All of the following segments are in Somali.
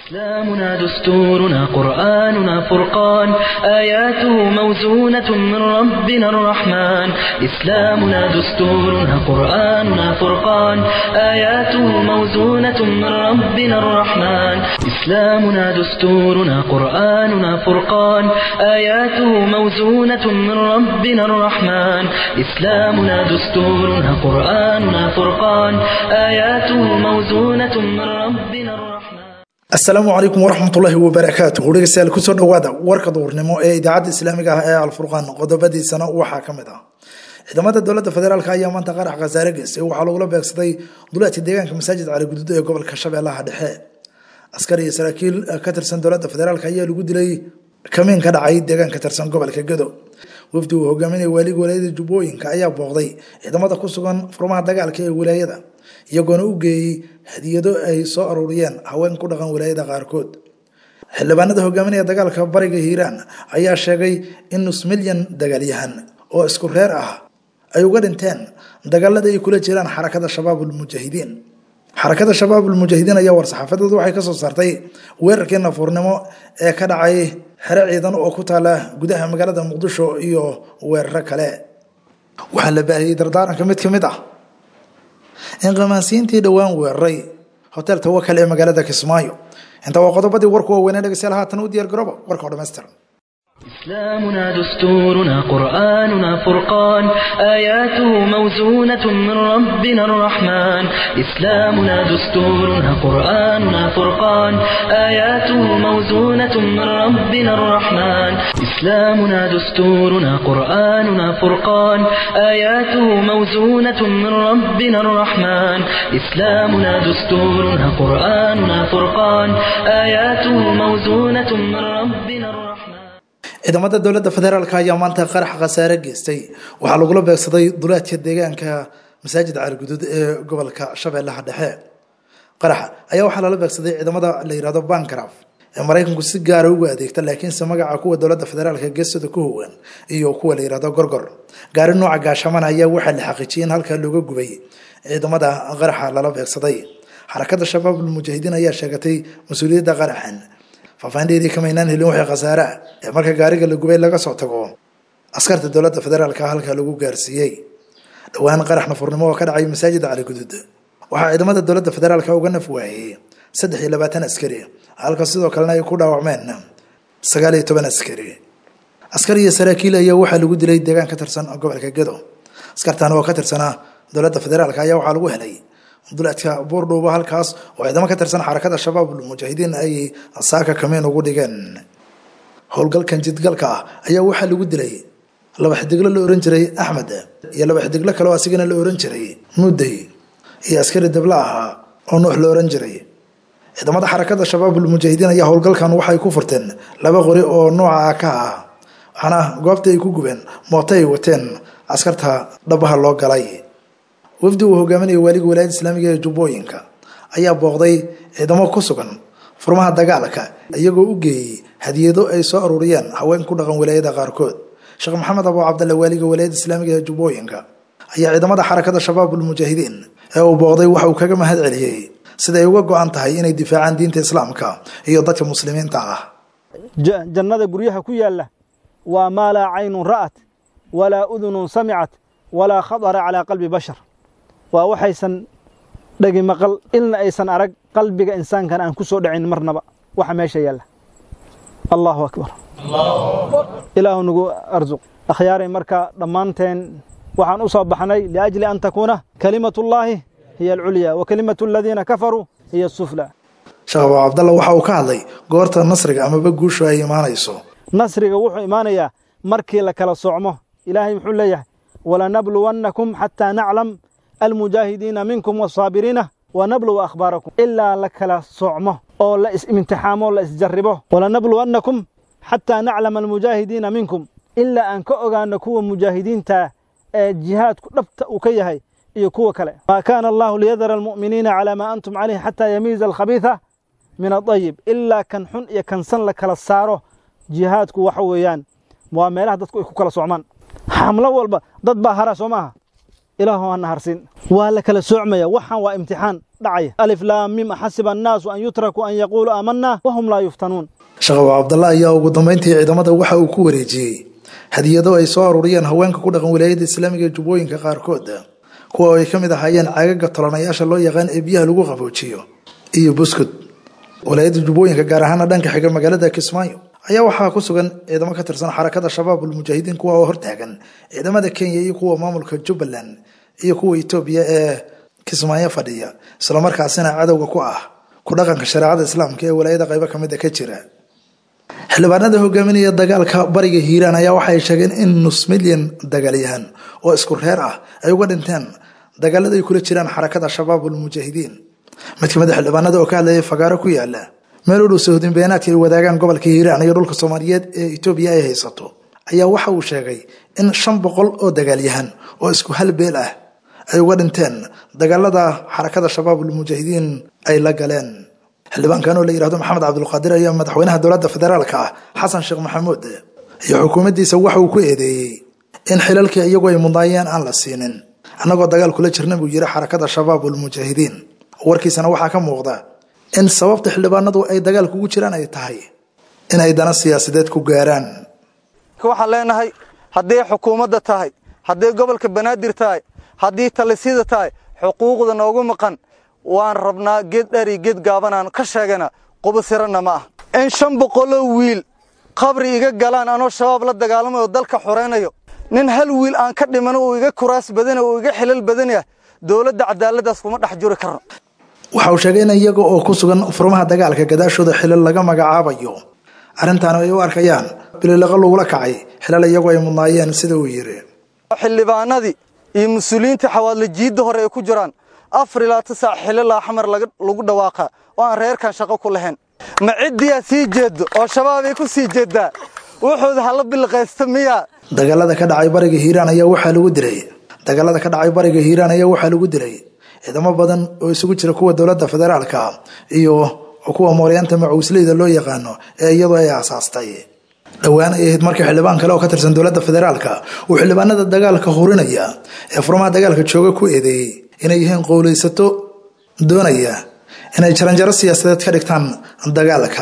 إسلامنا دستورنا قرآننا فرقان آياته موزونة من ربنا الرحمن إسلامنا دستورنا قرآننا فرقان آياته موزونة من ربنا الرحمن إسلامنا دستورنا قرآننا فرقان آياته موزونة من ربنا الرحمن إسلامنا دستورنا قرآننا فرقان آياته موزونة من ربنا الرحمن asalaamu calaykum waraxmatullaahi wabarakaatu dhegeystayaal kusoo dhowaada warka duurnimo ee idaacadda islaamiga ah ee alfurqaan qodobadiisana waxaa ka mid ah ciidamada dowladda federaalk ayaa maanta qarax khasaare geystay waxaa lagula beegsaday duleedka deegaanka masaajid cali guduud ee gobolka shabeellaha dhexe askar iyo saraakiil ka tirsan dowladda federaalk ayaa lagu dilay kamiin ka dhacay deegaan ka tirsan gobolka gedo wafdi uu hogaaminaya waaliga walaayada jubbooyinka ayaa booqday ciidamada ku sugan furmaha dagaalka ee wilaayada iyagoona u geeyey hadiyado ay soo aruuriyeen haween ku dhaqan wilaayada qaarkood xildhibaanada hogaaminaya dagaalka bariga hiiraan ayaa sheegay in nus milyan dagaalyahan oo isku reer ah ay uga dhinteen dagaalada ay kula jiraan xarakada shabaab ulmujaahidiin xarakada shabaab ulmujaahidiin ayaa war-saxaafadeedu waxay kasoo saartay weerarkii nafuurnimo ee ka dhacay xero ciidan oo ku taala gudaha magaalada muqdisho iyo weeraro kale waxaa la baahiyey dardaaranka mid ka mid ah in qamaansiintii dhowaan weeraray hotel tawakal ee magaalada kismaayo inta waa qodobadii warku waaweynee dhegeystayaal haatan u diyaar garooba warka oo dhammaystiran إسلامنا دستورنا قرآننا فرقان آياته موزونة من ربنا الرحمن إسلامنا دستورنا قرآننا فرقان آياته موزونة من ربنا الرحمن إسلامنا دستورنا قرآننا فرقان آياته موزونة من ربنا الرحمن إسلامنا دستورنا قرآننا فرقان آياته موزونة من ربنا الرحمن ciidamada dowladda federaalk ayaa maanta qarax khasaare geystay waxaa lagula beegsaday duleedka deegaanka masaajid caaliguduud ee gobolka shabeellaha dhexe qaraxa ayaa waxaa lala beegsaday ciidamada la yihahdo bankraf ee maraykanku si gaara ugu adeegta laakiinse magaca kuwa dowladda federaalk geestada ku hogan iyo kuwa la yihahdo gorgor gaari nooca gaashamana ayaa waxaa la xaqiijiyay in halkaa looga gubay ciidamada qaraxa lala beegsaday xarakada shabaab ulmujaahidiin ayaa sheegatay mas-uuliyadda qaraxan faafaahinteedii kamaynaan helin waxay khasaare ah ee marka gaariga la gubay laga soo tago askarta dowladda federaalka halkaa lagu gaarsiiyey dhowaan qarax nafurnimo oo ka dhacay masaajida cali guduud waxaa ciidamada dowladda federaalka uga naf waayey saddex iyo labaatan askari halka sidoo kalena ay ku dhaawacmeen sagaal iyo toban askari askar iyo saraakiil ayaa waxaa lagu dilay deegaan ka tirsan gobolka gedo askartan oo ka tirsanaa dowladda federaalka ayaa waxaa lagu helay duleedka buurdhuuba halkaas oo ciidamo ka tirsan xarakada shabaab ulmujaahidiin ay saaka kamiin ugu dhigeen howlgalkan jidgalka ah ayaa waxaa lagu dilay laba xidiglo la ohan jiray axmed iyo laba xidiglo kale oo asigana la ohan jiray mudday iyo askari dabla ahaa oo nuux la ohan jiray ciidamada xarakada shabaab ulmujaahidiin ayaa howlgalkan waxay ku furteen laba qori oo nooca ka ah waxaana goobta ay ku gubeen mooto ay wateen askarta dhabaha loo galay wafdi uu hogaaminaya waaliga walaayada islaamiga ee jubbooyinka ayaa booqday ciidamo ku sugan furmaha dagaalka iyagoo u geeyey hadiyado ay soo aruuriyeen haween ku dhaqan walaayada qaarkood sheekh maxamed abu cabdalle waaliga walaayada islaamiga ee jubbooyinka ayaa ciidamada xarakada shabaab ulmujaahidiin ee uu booqday waxa uu kaga mahad celiyey siday uga go-an tahay inay difaacaan diinta islaamka iyo dadka muslimiinta ah jannada guryaha ku yaalla waa maa laa caynun ra'at walaa udunun samicat walaa khadara calaa qalbi bashar waa waxaysan dhegi maqal ilna aysan arag qalbiga insaankan aan ku soo dhacin marnaba waxa meesha yaalla allaahu akbar ilaahu nagu arsuq akhyaaray marka dhammaanteen waxaan u soo baxnay liajli an takuuna kalimatullaahi hiya alculya wa kalimatu aladiina kafaruu hiya asufla sheekh abu cabdalla waxa uu ka hadlay goorta nasriga amaba guushu ay imaanayso nasriga wuxuu imaanayaa markii la kala socmo ilaahay muxuu leeyahay walanabluwannakum xataa naclam almujaahidiina minkum wasaabiriina wanabluwa akhbaarakum ilaa la kala socmo oo la is-imtixaamo la isjarribo walanabluwannakum xataa naclama almujaahidiina minkum ilaa aan ka ogaano kuwa mujaahidiinta ee jihaadku dhabta uu ka yahay iyo kuwa kale maa kaana allahu liyadara almu'miniina calaa maa antum calayh xataa yamiiza alkhabiisa min adayib ilaa kan xun iyo kan san la kala saaro jihaadku waxa weeyaan waa meelaha dadku ay ku kala socmaan xamlo walba dad baa hara soo maaha ilaahu hana harsin waa la kala soocmaya waxaan waa imtixaan dhacaya alif laam mim axasiba annaasu an yutrakuu an yaquuluu aamanaa wahum laa yuftanuun sheekh abu cabdalla ayaa ugu dambeyntii ciidamada waxa uu ku wareejiyey hadiyado ay soo aruuriyeen haweenka ku dhaqan wilaayada islaamiga ee jubbooyinka qaarkood kuwa ay ka mid ahaayeen caagaga tolanayaasha loo yaqaan ee biyaha lagu qaboojiyo iyo buskud wilaayada jubbooyinka gaar ahaana dhanka xiga magaalada kismaayo ayaa waxaa ku sugan ciidamo ka tirsan xarakada shabaab ulmujaahidiin kuwa oo hortaagan ciidamada kenya iyo kuwa maamulka jubbaland iyo kuwa etoobiya ee kismaayo fadhiya islamarkaasina cadowga ku ah ku dhaqanka shareecada islaamka ee walaayada qaybo kamida ka jira xildhibaanada hogaaminaya dagaalka bariga hiiraan ayaa waxay sheegeen in nus milyan dagaalyahan oo isku reer ah ay uga dhinteen dagaalada ay kula jiraan xarakada shabaab ulmujaahidiin mid kamid a xildhibaanada oo ka hadlayay fagaaro ku yaala meel u dhow sahuudin beenaadka ay wadaagaan gobolka hiiraan iyo dhulka soomaaliyeed ee etoobiya ay haysato ayaa waxa uu sheegay in shan boqol oo dagaalyahan oo isku hal beel ah ay uga dhinteen dagaalada xarakada shabaab ulmujaahidiin ay la galeen xildhibaankan oo la yihahdo maxamed cabdulqaadir ayaa madaxweynaha dowladda federaalka ah xasan sheekh maxamuud iyo xukuumaddiisa waxa uu ku eedeeyey in xilalkii iyagu ay mudnaayeen aan la siinin annagoo dagaal kula jirna buu yiri xarakada shabaab ulmujaahidiin warkiisana waxaa ka muuqda in sababta xildhibaanadu ay dagaalka ugu jiraan ay tahay in ay dana siyaasadeed ku gaaraan waxaan leenahay hadday xukuumadda tahay hadday gobolka banaadir tahay haddii talisida tahay xuquuqda noogu maqan waan rabnaa geed dheri geed gaabanaan ka sheegana qubasiranna ma ah in shan boqoloo wiil qabri iga galaan anoo shabaab la dagaalamayo dalka xoraynayo nin hal wiil aan ka dhimano uu iga kuraas badana uu iga xilal badan yahay dowladda cadaaladdaas kuma dhex juri karno waxa uu sheegay in iyaga oo ku sugan furmaha dagaalka gadaashooda xilal laga magacaabayo arrintaana ay u arkayaan bililaqa lagula kacay xilal iyagu ay mudnaayeen sida uu yiri xildhibaanadii iyo mas-uuliyiinta xawaadla jiidda hore ay ku jiraan afar ilaa tisaac xililaa xamar lagu dhawaaqa oo aan reerkan shaqo ku lahayn ma ciddiyaa sii jeeddo oo shabaabay ku sii jeeddaa wuxuuda hala bilqaysta miyaa dagaalada ka dhacay bariga hiiraan ayaa waxaa lagu dilay dagaalada ka dhacay bariga hiiraan ayaa waxaa lagu dilay ciidamo badan oo isugu jira kuwa dowladda federaalka iyo kuwa mooryaanta macuusleyda loo yaqaano ee iyadu ay aasaastay dhowaan ay ahayd markii xildhibaan kale oo ka tirsan dowladda federaalka uu xildhibaanada dagaalka hurinaya ee furmaha dagaalka jooga ku eedeeyey inay yihiin qowleysato doonaya inay jaranjaro siyaasadeed ka dhigtaan dagaalka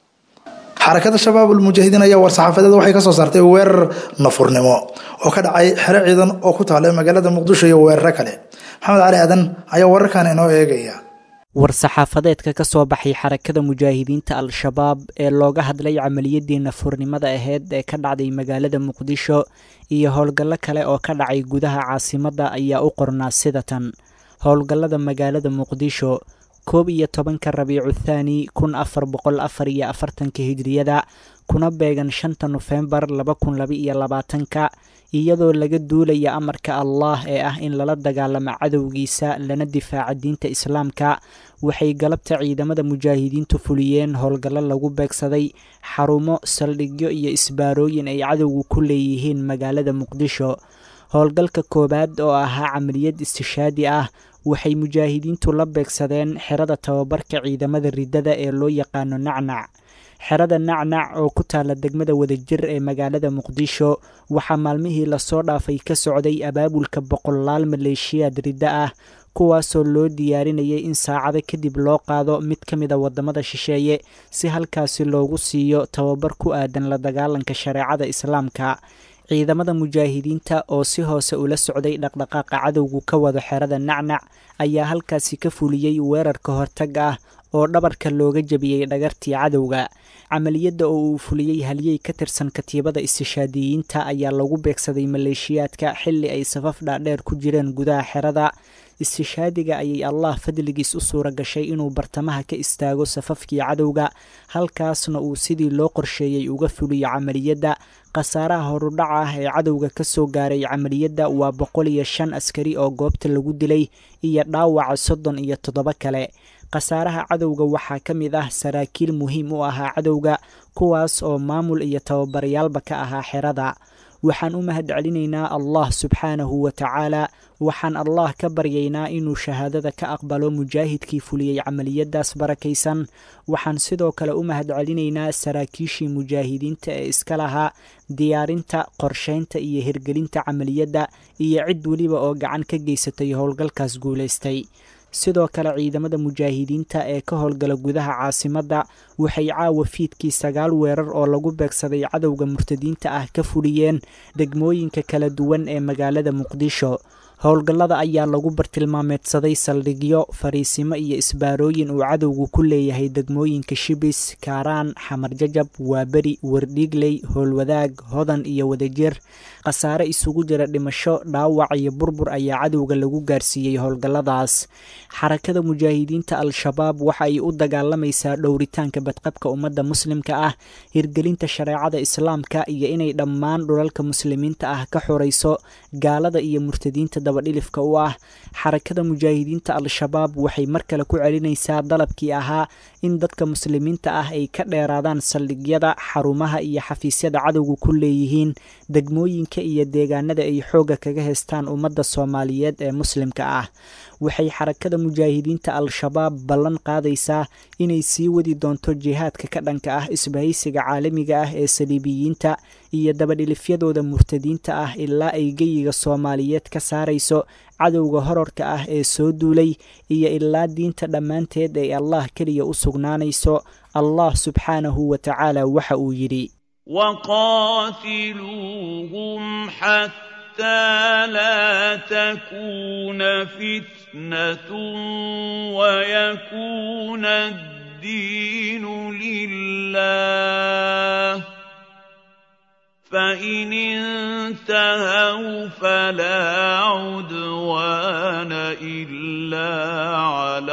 xarakada shabaab ulmujaahidiin ayaa war-saxaafadeed waxay ka soo saartay weerar nafurnimo oo ka dhacay xero ciidan oo ku taala magaalada muqdisho iyo weeraro kale maxamed cali aadan ayaa wararkan inoo eegaya war-saxaafadeedka ka soo baxay xarakada mujaahidiinta al-shabaab ee looga hadlay camaliyadii nafurnimada aheyd ee ka dhacday magaalada muqdisho iyo howlgallo kale oo ka dhacay gudaha caasimadda ayaa u qornaa sida tan howlgallada magaalada muqdisho koob iyo tobanka rabiicu thaani kun afar boqol afar iyo afartanka hijriyada kuna beegan shanta nofembar laba kun laba iyo labaatanka iyadoo laga duulaya amarka allah ee ah in lala dagaalamo cadowgiisa lana difaaca diinta islaamka waxay galabta ciidamada mujaahidiintu fuliyeen howlgallo lagu beegsaday xarumo saldhigyo iyo isbaarooyin ay cadowgu ku leeyihiin magaalada muqdisho howlgalka koowaad oo ahaa camaliyad istishaadi ah waxay mujaahidiintu la beegsadeen xerada tababarka ciidamada riddada ee loo yaqaano nacnac xerada nacnac oo ku taala degmada wadajir ee magaalada muqdisho waxaa maalmihii lasoo dhaafay ka socday abaabulka boqolaal maleeshiyaad riddo ah kuwaasoo loo diyaarinayay in saacado kadib loo qaado mid ka mid a waddamada shisheeye si halkaasi loogu siiyo tababar ku aadan la dagaalanka shareecada islaamka ciidamada mujaahidiinta oo si hoose ula socday dhaqdhaqaaqa cadowgu ka wado xerada nacnac ayaa halkaasi ka fuliyey weerarka hortag ah oo dhabarka looga jebiyey dhagartii cadowga camaliyadda oo uu fuliyey halyey ka tirsan katiibada istishaadiyiinta ayaa lagu beegsaday maleeshiyaadka xilli ay safaf dhaadheer ku jireen gudaha xerada istishaadiga ayay allah fadligiis u suura gashay inuu bartamaha ka istaago safafkii cadowga halkaasna uu sidii loo qorsheeyey uga fuliyo camaliyadda khasaaraha horudhaca ah ee cadowga ka soo gaaray camaliyadda waa boqol iyo shan askari oo goobta lagu dilay iyo dhaawaca soddon iyo toddoba kale khasaaraha cadowga waxaa ka mid ah saraakiil muhiim u ahaa cadowga kuwaas oo maamul iyo tababarayaalba ka ahaa xerada waxaan u mahad celinaynaa allah subxaanahu wa tacaala waxaan allah ka baryaynaa inuu shahaadada ka aqbalo mujaahidkii fuliyey camaliyadaas barakaysan waxaan sidoo kale u mahad celinaynaa saraakiishii mujaahidiinta ee iska lahaa diyaarinta qorsheynta iyo hirgelinta camaliyadda iyo cid weliba oo gacan ka geysatay howlgalkaas guulaystay sidoo kale ciidamada mujaahidiinta ee ka howlgala gudaha caasimadda waxay caawa fiidkii sagaal weerar oo lagu beegsaday cadowga murtadiinta ah ka fuliyeen degmooyinka kala duwan ee magaalada muqdisho howlgallada ayaa lagu bartilmaameedsaday saldhigyo fariisimo iyo isbaarooyin uu cadowgu ku leeyahay degmooyinka shibis kaaraan xamar jajab waaberi wardhiigley howlwadaag hodan iyo wadajir khasaare isugu jira dhimasho dhaawac iyo burbur ayaa cadowga lagu gaarsiiyey howlgalladaas xarakada mujaahidiinta al-shabaab waxa ay u dagaalamaysaa dhowritaanka badqabka ummadda muslimka ah hirgelinta shareecada islaamka iyo inay dhammaan dhulalka muslimiinta ah ka xorayso gaalada iyo murtadiinta dabadhilifka u ah xarakada mujaahidiinta al-shabaab waxay mar kale ku celinaysaa dalabkii ahaa in dadka muslimiinta ah ay ka dheeraadaan saldhigyada xarumaha iyo xafiisyada cadowga ku leeyihiin degmooyinka iyo deegaanada ay xoogga kaga heystaan ummadda soomaaliyeed ee muslimka ah waxay xarakada mujaahidiinta al-shabaab ballan qaadaysaa inay sii wadi doonto jihaadka ka dhanka ah isbahaysiga caalamiga ah ee saliibiyiinta iyo dabadhilifyadooda murtadiinta ah ilaa ay geyiga soomaaliyeed ka saarayso cadowga horarka ah ee soo duulay iyo ilaa diinta dhammaanteed ay allah keliya u sugnaanayso allah subxaanahu wa tacaala waxa uu yidhi وقاتلوهم حتى لا تكون فتنة ويكون الدين لله فإن انتهوا فلا عدوان إلا على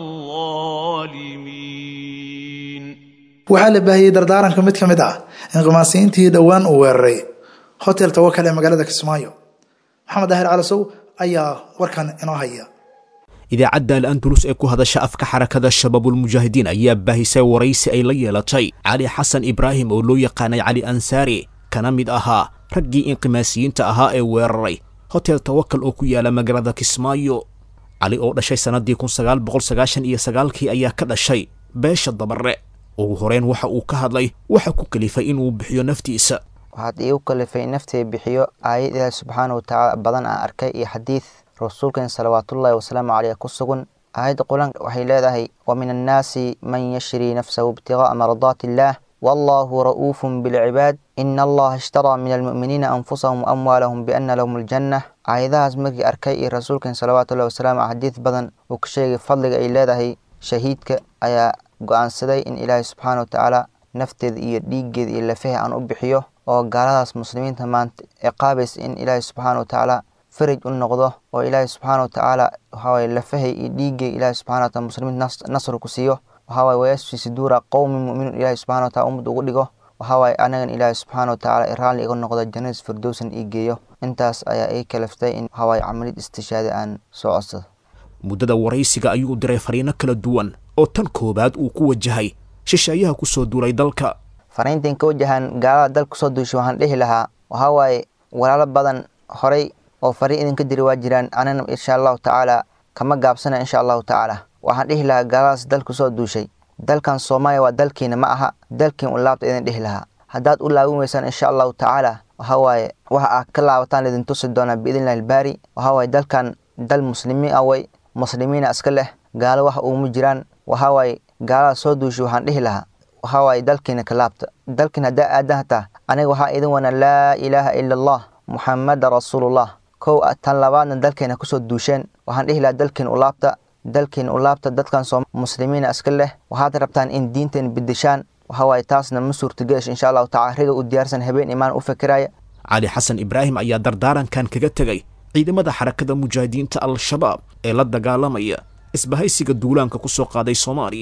الظالمين waxaa la baahiyey dardaaranka mid ka mid ah inqimaasiyiintii dhowaan uu weeraray hotel tawakal ee magaalada kismaayo maxamed daahir calasow ayaa warkan inoo haya idaacadda al andalus ee ku hadasha afka xarakada shabaabulmujaahidiin ayaa baahisay waraysi ay la yeelatay cali xasan ibraahim oo loo yaqaanay cali ansaari kana mid ahaa raggii inqimaasiyiinta ahaa ee weeraray hotel tawakal oo ku yaala magaalada kismaayo cali oo dhashay sannaddii kun sagaal boqol sagaashan iyo sagaalkii ayaa ka dhashay beesha dabarre ugu horeyn waxa uu ka hadlay waxa ku kalifay inuu bixiyo naftiisa waxaad iigu kalifay naftay bixiyo aayad ilaahi subxaana wa tacaala badan aan arkay iyo xadiid rasuulkeen salawaatullaahi wasalaamu caleyh ku sugan aayadda qur-aanka waxay leedahay wa min annaasi man yashrii nafsahu ibtigaaa mardaati illaah wallaahu ra'uufun bilcibaad ina allaha ishtaraa min almu'miniina anfusahum waamwaalahum biana lahum aljanna aayadahaas markii arkay iyo rasuulkeen salawaatullahi wasalaamu caleyh xadiid badan uu ka sheegay fadliga ay leedahay shahiidka ayaa go-aansaday in ilaahay subxaana wa tacaala nafteeda iyo dhiiggeeda iyo lafaha aan u bixiyo oo gaaladaas muslimiinta maanta ciqaabaysa in ilaahay subxaana wa tacaala faraj u noqdo oo ilaahay subxaana wa tacaala waxaawaye lafahay iyo dhiiggay ilaahay subxana wa taala muslimiinta nasr ku siiyo waxaawaye wayasfi suduura qowmi mu'miniin ilaahay subxana wa taala ummad ugu dhigo waxaawaye anagan ilaahay subxaana wa tacaala raalli iga noqdo jannadis firdowsan ii geeyo intaas ayaa ii kalaftay in waxaawaye camalid istishaada aan soo codsado muddada waraysiga ayuu diray fariino kala duwan oo tan koowaad uu ku wajahay shisheeyaha ku soo duulay dalka fariintan ka wajahan gaalada dalka kusoo duushay waxaan dhihi lahaa waxaa waaye walaalo badan horay oo fariin idinka diri waa jiraan anina insha allahu tacaala kama gaabsana insha allahu tacaala waxaan dhihi lahaa gaaladaas dalka kusoo duushay dalkan soomaaliya waa dalkiina ma aha dalkiin u laabta idin dhihi lahaa haddaad u laabin weysaan insha allahu tacaala waxaa waaye waxa aad ka laabataan idin tusi doonaa biidnillahi albaari waxaa waaye dalkan dal muslimiin ah way muslimiina iska leh gaalo wax uuma jiraan waxaa waaye gaalada soo duushay waxaan dhihi lahaa waxaa waaye dalkiina ka laabta dalkiin haddaa aadan hataa aniga waxaa idin wana laa ilaaha ila allah muxamada rasuulullah kow tan labaadna dalkeena kusoo duusheen waxaan dhihi lahaa dalkiin u laabta dalkiin u laabta dadkan soo muslimiina iska leh waxaad rabtaan in diinteen bedeshaan waxaa waaye taasna ma suurtageesh insha allahu tacala riga u diyaarsan habeen imaan u fikiraya cali xasan ibraahim ayaa dardaarankan kaga tegay ciidamada xarakada mujaahidiinta al-shabaab ee la dagaalamaya isbahaysiga duulaanka ku soo qaaday soomaaliya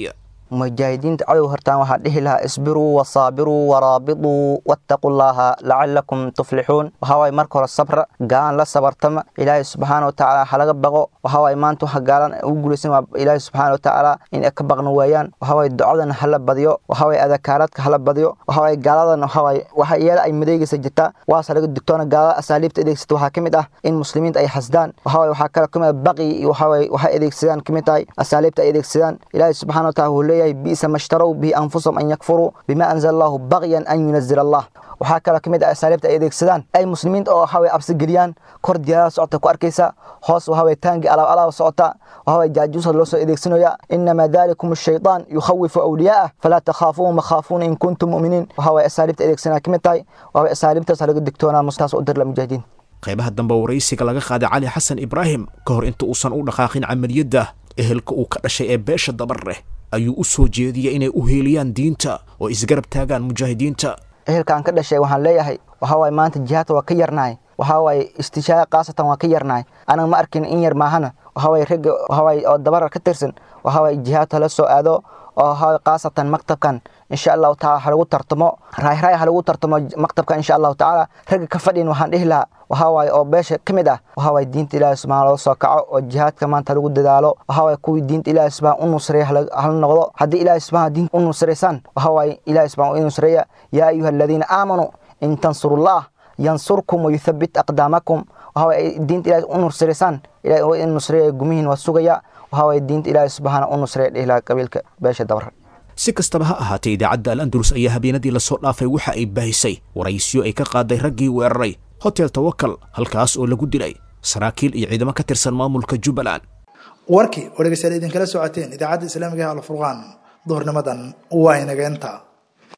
mujaahidiinta cadow hortaan waxaa dhihi lahaa isbiruu wasaabiruu waraabituu wattaquu llaaha lacalakum tuflixuun waxaawaay marka hore sabra gaalan la sabartama ilaahay subxaana watacaala ha laga baqo waxaawaay maanta waxa gaalan ugu guulaysan waa ilaahay subxaana watacaala in ay ka baqna waayaan waxaawaay ducadan hala badiyo waxaawaay adakaaradka hala badiyo waxaawaay gaaladan waxaawaay waxa yeela ay madeegaysa jirta waase laga digtoona gaalada asaaliibta adeegsata waxaa ka mid ah in muslimiinta ay xasdaan waxaawaay waxaa kale kamid ah baqi iyo waxaawaay waxay adeegsadaan kamid tahay asaaliibta ay adeegsadaan ilaahay subxaana wataala wuxuu leeyahay bi'sa mashtarow bihi anfusahum an yakfuruu bima anzala allahu baqyan an yunazila allah waxaa kaloo kamid ah asaaliibta ay adeegsadaan ay muslimiinta oo waxaway absigeliyaan kor diyaarada socota ku arkaysa hoos waxaway taangi alaab alaab socota waxaway jaajuusa loo soo adeegsanaya inamaa dalikum ashaytaan yukhawifu awliyaa'ah falaa takhaafuuhum wakhaafuuna in kuntum mu'miniin waxaway asaaliibta adeegsanaa kamid tahay waxaway asaaliibtaas laga digtoonaa mustaas u dirla mujaahidiin qaybaha dambe waraysiga laga qaaday cali xasan ibraahim ka hor inta uusan u dhaqaaqin camaliyadda ehelka uu ka dhashay ee beesha dabareh ayuu u soo jeediyey inay u heeliyaan diinta oo isgarab taagaan mujaahidiinta ehelkaan ka dhashay waxaan leeyahay waxaawaay maanta jihaadka waa ka yarnahay waxaawaay istishaada khaasatan waa ka yarnahay anaga ma arkin in yar maahana waxaawaay ragga waxaawaay oo dabarar ka tirsan waxaawaay jihaadka la soo aado oo waxaawaay khaasatan maktabkan insha allahu taala ha lagu tartamo raayraay ha lagu tartamo maktabkan insha allahu tacaala ragga ka fadhin waxaan dhihi lahaa waxaawaay oo beesha ka mid ah waxaawaay diinta ilaahi subxana loo soo kaco oo jihaadka maanta lagu dadaalo waxaawaay kuwii diinta ilaahi subxana u nusreeya hala noqdo haddii ilaahi subxana diinta u nusraysaan waxaawaay ilaahi subxana u nusreeya yaa ayuha aladiina aamanuu in tansurullah yansurkum wayuthabbit aqdaamakum waxaawaay diinta ilaahi u nusraysaan ilahi waa in nusreeya gumihiin waa sugaya waxaawaay diinta ilaahi subxaana u nusreeya dhihi lahaa qabiilka beesha dabra si kastaba ha ahaatee idaacadda al andalus ayaa habeenadii lasoo dhaafay waxa ay baahisay waraysyo ay ka qaaday raggii weeraray hotel tawakal halkaas oo lagu dilay saraakiil iyo ciidamo ka tirsan maamulka jubbaland warkii oo dhegeystayaal idinkala socoteen idaacadda islaamiga ee alfurqaan duhurnimadan waa inageenta